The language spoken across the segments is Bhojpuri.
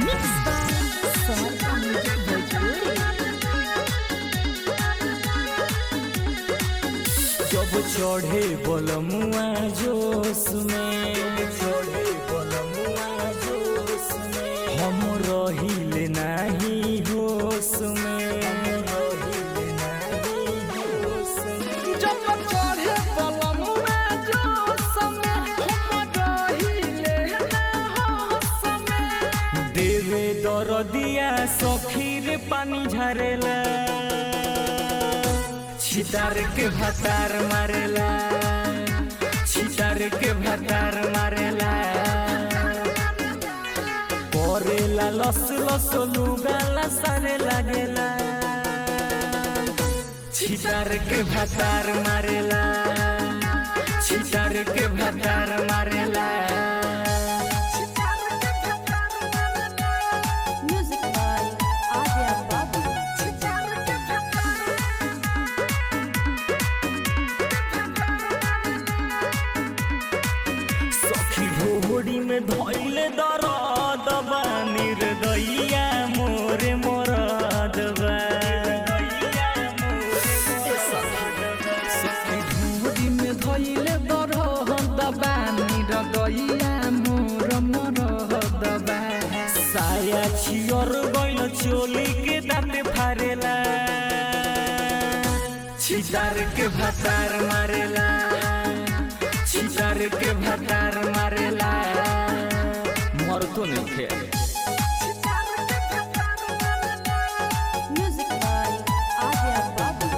Mixed by Sonata Music Bhojpuri. जब चढ़े बलमुआ जोश में चढ़े बलमुआ जोश में हम रहिले नाही होश में रहिले नाही होश में जब चढ़े बलमुआ जोश में हम रहिले ना होश में देवे दरदिया सखीर पानी झरेला छितार के भतार मारेला छितार के भतार मारेला करेला लस लस लुगाला सारे लागेला छितार के भतार मारेला छितार के भतार मारेला Music by Adya Babu. सखी घोड़ी में धैले दरद बा निर्दइया मोरे मोरद बा धूरी में धइले दरह दबानी रगइया मोर मोर दबा साया छियर गइल चोली के दाँते फारेला छितार के भतार मारेला छितार के भतार मारेला मर तो नहीं थे Music by Adya Babu.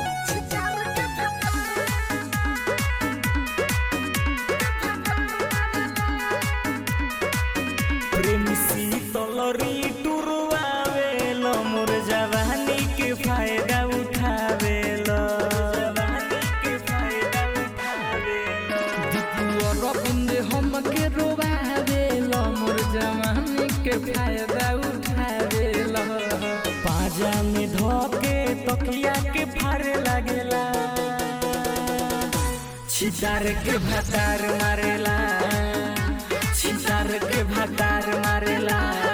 प्रेमी शीतलरी टुरवावेल मोर जवानी के फायदा उठावेल जवानी के फायदा उठावेल अरविंद हमके रोबावेल मोर जवानी के फायदा उठावेल पाजा में धोके तकिया के फारे लागेला छितार के भतार मारेला छितार के भतार मारेला